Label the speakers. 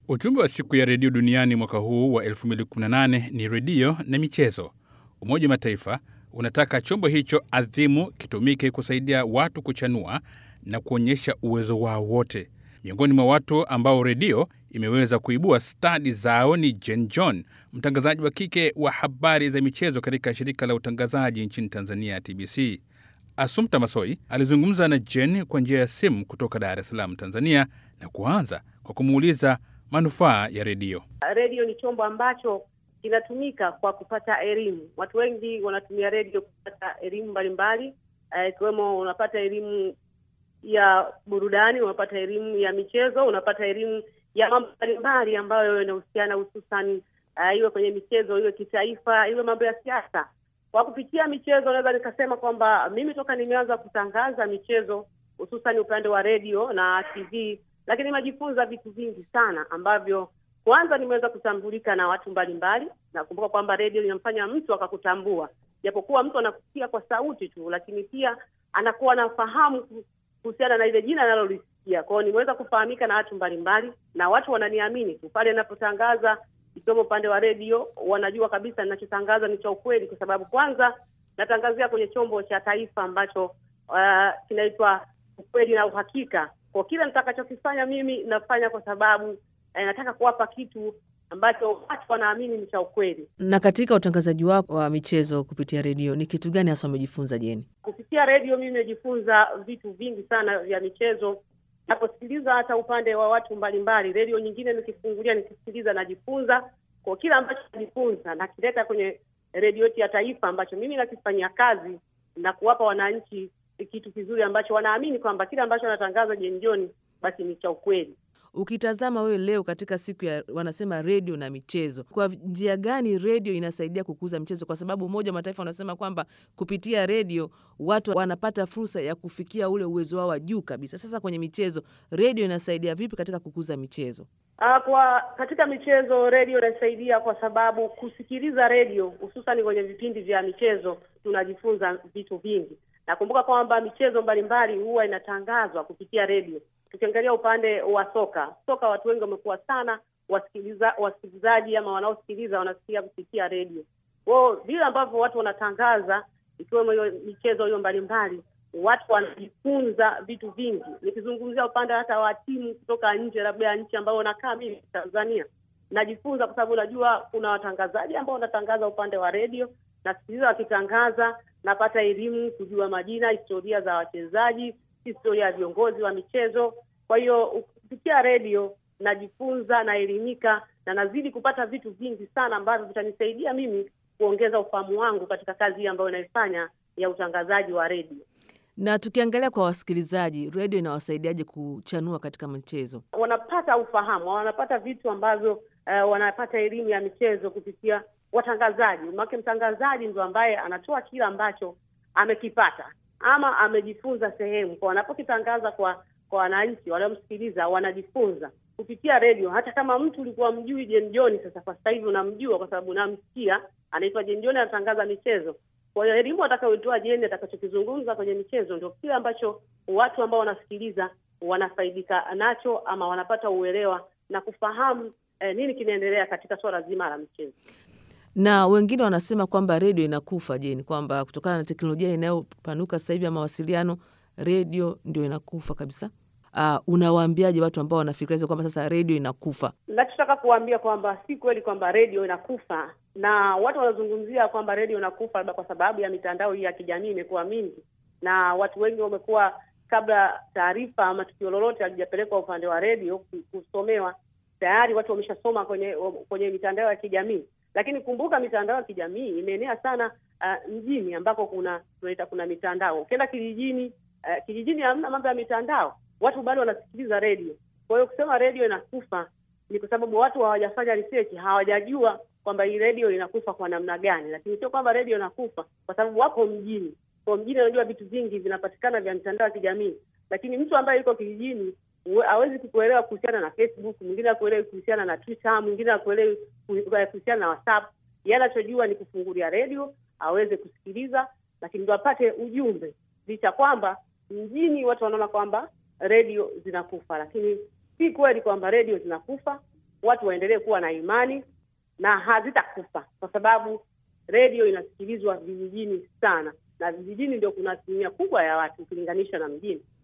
Speaker 1: Ujumbe wa siku ya redio duniani mwaka huu wa 2018 ni redio na michezo. Umoja wa Mataifa unataka chombo hicho adhimu kitumike kusaidia watu kuchanua na kuonyesha uwezo wao wote. Miongoni mwa watu ambao redio imeweza kuibua stadi zao ni Jen John, mtangazaji wa kike wa habari za michezo katika shirika la utangazaji nchini Tanzania, TBC. Asumta Masoi alizungumza na Jen kwa njia ya simu kutoka Dar es Salaam, Tanzania, na kuanza kwa kumuuliza manufaa ya redio.
Speaker 2: Redio ni chombo ambacho kinatumika kwa kupata elimu. Watu wengi wanatumia redio kupata elimu mbalimbali, ikiwemo uh, unapata elimu ya burudani, unapata elimu ya michezo, unapata elimu ya mambo mbalimbali ambayo yanahusiana hususan, uh, iwe kwenye michezo, iwe kitaifa, iwe mambo ya siasa. Kwa kupitia michezo, naweza nikasema kwamba mimi toka nimeanza kutangaza michezo, hususan upande wa redio na TV, lakini nimejifunza vitu vingi sana ambavyo kwanza nimeweza kutambulika na watu mbalimbali. Nakumbuka kwamba redio inamfanya mtu akakutambua, japokuwa mtu anakusikia kwa sauti tu, lakini pia anakuwa anafahamu kuhusiana na ile jina analolisikia. Kwa hiyo nimeweza kufahamika na watu mbalimbali, na watu wananiamini tu pale ninapotangaza, ikiwemo upande wa redio, wanajua kabisa ninachotangaza ni cha ukweli, kwa sababu kwanza natangazia kwenye chombo cha taifa ambacho uh, kinaitwa ukweli na uhakika. Kwa kile nitakachokifanya mimi nafanya kwa sababu eh, nataka kuwapa kitu ambacho watu wanaamini ni cha ukweli.
Speaker 3: Na katika utangazaji wako wa michezo kupitia redio, ni kitu gani hasa umejifunza Jeni?
Speaker 2: Kupitia redio mimi nimejifunza vitu vingi sana vya michezo, naposikiliza hata upande wa watu mbalimbali. Redio nyingine nikifungulia, nikisikiliza, najifunza kwa kila ambacho najifunza nakileta kwenye redio yetu ya taifa, ambacho mimi nakifanyia kazi na kuwapa wananchi kitu kizuri ambacho wanaamini kwamba kile ambacho anatangaza Jeni John basi ni cha ukweli.
Speaker 3: Ukitazama wewe leo katika siku ya wanasema redio na michezo, kwa njia gani redio inasaidia kukuza michezo? Kwa sababu Umoja wa Mataifa unasema kwamba kupitia redio watu wanapata fursa ya kufikia ule uwezo wao wa juu kabisa. Sasa kwenye michezo, redio inasaidia vipi katika kukuza michezo?
Speaker 2: Uh, kwa katika michezo redio inasaidia kwa sababu kusikiliza redio hususan kwenye vipindi vya michezo tunajifunza vitu vingi. Nakumbuka kwamba michezo mbalimbali huwa inatangazwa kupitia redio. Tukiangalia upande wa soka, soka watu wengi wamekuwa sana wasikiliza wasikilizaji ama wanaosikiliza wanasikia kupitia redio. Kwao vile ambavyo watu wanatangaza, ikiwemo hiyo michezo hiyo mbalimbali, watu wanajifunza vitu vingi. Nikizungumzia upande hata wa timu kutoka nje, labda ya nchi ambayo nakaa mimi Tanzania, najifunza kwa sababu najua kuna watangazaji ambao wanatangaza upande wa redio, nasikiliza wakitangaza, napata elimu, kujua majina, historia za wachezaji historia ya viongozi wa michezo. Kwa hiyo kupitia redio najifunza, naelimika na nazidi kupata vitu vingi sana ambavyo vitanisaidia mimi kuongeza ufahamu wangu katika kazi hii ambayo inaifanya ya utangazaji wa redio.
Speaker 3: Na tukiangalia kwa wasikilizaji, redio inawasaidiaje kuchanua katika michezo?
Speaker 2: Wanapata ufahamu, wanapata vitu ambavyo uh, wanapata elimu ya michezo kupitia watangazaji. Maana mtangazaji ndo ambaye anatoa kile ambacho amekipata ama amejifunza sehemu, kwa wanapokitangaza kwa kwa wananchi waliomsikiliza, wanajifunza kupitia redio. Hata kama mtu ulikuwa mjui Jeni John, sasa kwa sasa hivi unamjua kwa sababu unamsikia, anaitwa Jeni John, anatangaza michezo. Kwa hiyo elimu atakayoitoa Jeni, atakachokizungumza kwenye michezo, ndio kile ambacho watu ambao wanasikiliza wanafaidika nacho ama wanapata uelewa na kufahamu eh, nini kinaendelea katika suala zima la michezo
Speaker 3: na wengine wanasema kwamba redio inakufa. Jeni, kwamba kutokana na teknolojia inayopanuka sasa hivi ya mawasiliano, redio ndio inakufa kabisa. Uh, unawaambiaje watu ambao wanafikiria kwamba sasa redio inakufa?
Speaker 2: Nachotaka kuwaambia kwamba si kweli kwamba redio inakufa, na watu wanazungumzia kwamba redio inakufa labda kwa sababu ya mitandao hii ya kijamii imekuwa mingi, na watu wengi wamekuwa, kabla taarifa ama tukio lolote halijapelekwa upande wa redio kusomewa, tayari watu wameshasoma kwenye kwenye mitandao ya kijamii lakini kumbuka mitandao ya kijamii imeenea sana uh, mjini ambako kuna tunaita kuna mitandao. Ukienda kijijini, uh, kijijini hamna mambo ya mitandao, watu bado wanasikiliza redio. Kwa hiyo kusema redio inakufa ni kwa sababu watu hawajafanya research, hawajajua kwamba hii redio inakufa kwa namna gani, lakini sio kwamba redio inakufa kwa sababu wako mjini. Kwa mjini unajua vitu vingi vinapatikana vya mitandao ya kijamii, lakini mtu ambaye yuko kijijini hawezi kukuelewa kuhusiana na Facebook, mwingine akuelewi kuhusiana na Twitter, mwingine akuelewi kuhusiana na WhatsApp. Yeye anachojua ni kufungulia redio aweze kusikiliza, lakini ndo apate ujumbe, licha kwamba mjini watu wanaona kwamba redio zinakufa, lakini si kweli kwamba redio zinakufa. watu waendelee kuwa na imani na hazitakufa, kwa sababu redio inasikilizwa vijijini sana, na vijijini ndio kuna asilimia kubwa ya watu ukilinganisha na mjini.